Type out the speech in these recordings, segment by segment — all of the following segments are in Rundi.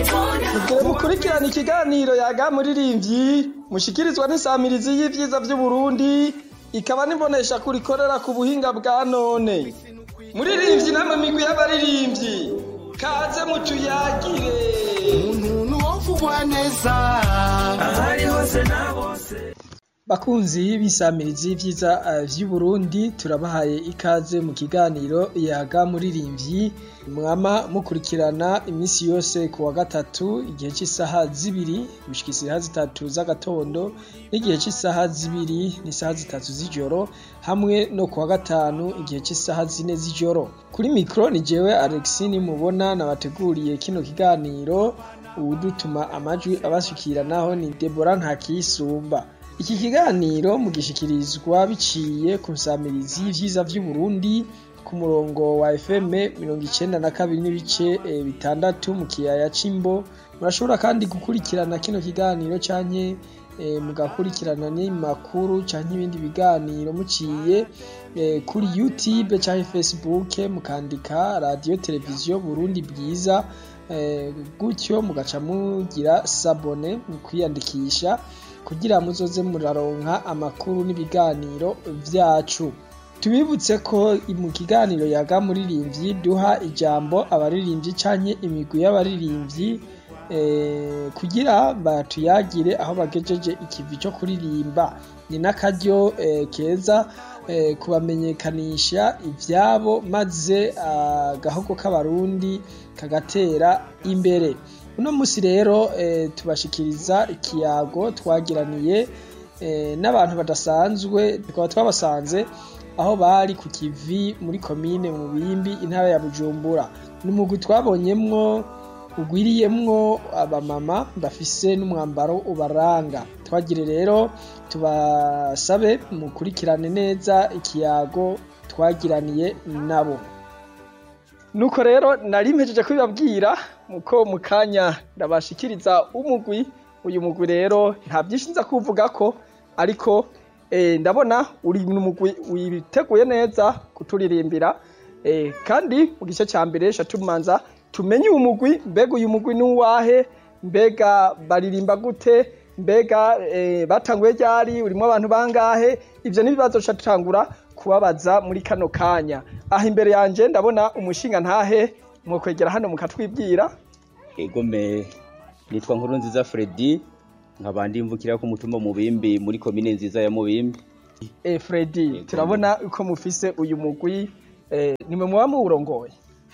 Mugire mukurikirana ikiganiro yaga muririmbyi mushikirizwa n'isamirizi y'ivyiza vy'Uburundi ikaba nibonesha kurikorera ku buhinga bwa none. Muririmbyi namwe migwi y'abaririmbyi kaze mutuyagire. umuntu wovugwa neza ahari hose na bose Bakunzi b'isamirizi y'ivyiza uh, vy'Uburundi turabahaye ikaze mu kiganiro yaga muririmbyi mwama mukurikirana imisi yose ku wa gatatu igihe c'isaha zibiri gushika isaha zitatu z'agatondo n'igihe c'isaha zibiri n'isaha zitatu z'ijoro hamwe no ku wa gatanu igihe c'isaha zine z'ijoro kuri mikro ni jewe Alexini mubona nabateguriye kino kiganiro uwudutuma amajwi abashikira naho ni Deborah Ntakisumba iki kiganiro mugishikirizwa biciye ku nsamirizi y'ivyiza vy'Uburundi ku murongo wa FM mirongo icenda na kabiri n'ibice eh, bitandatu mu kiyaya c'Imbo murashobora kandi gukurikirana kino kiganiro canke eh, mugakurikirana n'imakuru canke ibindi biganiro muciye eh, kuri YouTube canke Facebook mukandika radio televiziyo Burundi bwiza eh, gutyo mugaca mugira sabone mu kwiyandikisha kugira muzoze muraronka amakuru n'ibiganiro vyacu tubibutse ko mu kiganiro yaga muririmbyi duha ijambo abaririmbyi canke imigwi y'abaririmbyi eh, kugira batuyagire aho bagejeje ikivi co kuririmba ni n'akaryo eh, keza eh, kubamenyekanisha ivyabo maze agahogo k'abarundi kagatera imbere uno musi rero eh, tubashikiriza ikiyago twagiraniye eh, n'abantu badasanzwe tukaba twabasanze aho bari ku kivi muri komine mu bimbi intara ya bujumbura ni umugwi twabonyemwo ugwiriyemwo abamama bafise n'umwambaro ubaranga twagire rero tubasabe mukurikirane neza ikiyago twagiraniye nabo nuko rero nari mpejeje kubibabwira muko mu kanya ndabashikiriza umugwi uyu mugwi rero nta byinshi nza kuvugako ariko eh, ndabona uri mu mugwi witeguye neza kuturirimbira eh, kandi mu gice ca mbere sha tumanza tumenye uyu mugwi mbega uyu mugwi nuwahe mbega baririmba gute mbega eh, batanguye ryari urimo abantu bangahe ivyo n'ibibazo ca tutangura kubabaza muri kano kanya aha imbere yanje ndabona umushinga ntahe mwokwegera hano mukatwibwira egome nitwa nkuru nziza Freddy nkaba ndimvukira ku mutumba mubimbi muri komine nziza ya mubimbi eh, Freddy turabona uko mufise uyu mugwi eh, nimwe muba muwurongoye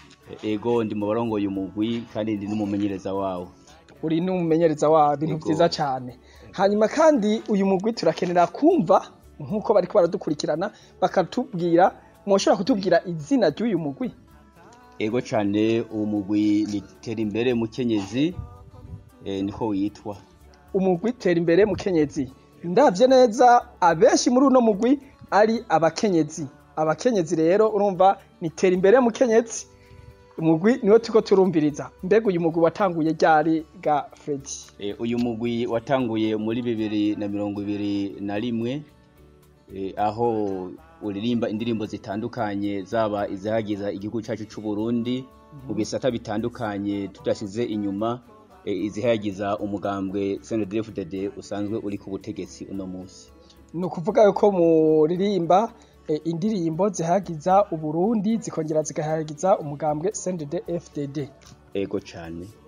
ego ndi mu barongoye umugwi kandi ndi n'umumenyereza wawo uri n'umumenyereza wawo ibintu Yego. vyiza cane hanyuma kandi uyu mugwi turakenera kumva nk'uko bariko baradukurikirana bakatubwira mwoshobora kutubwira izina ry'uyu mugwi ego cane uwo mugwi ni tera imbere mukenyezi eh, niko witwa umugwi tera imbere mukenyezi ndavye neza abenshi muri uno mugwi ari abakenyezi abakenyezi rero urumva ni tera imbere mukenyezi umugwi niwo turiko turumviriza mbega uyu mugwi watanguye ryari ga Freddy Eh, uyu mugwi watanguye muri bibiri na mirongo ibiri na rimwe eh, aho uririmba indirimbo zitandukanye zaba izihagiza igihugu cyacu c'u Burundi mu bisata bitandukanye tudashize inyuma eh, izihagiza umugambwe CNDD-FDD usanzwe uri ku butegetsi uno munsi ni ukuvuga yuko muririmba eh, indirimbo zihagiza uburundi zikongera zigahagiza umugambwe CNDD FDD ego cane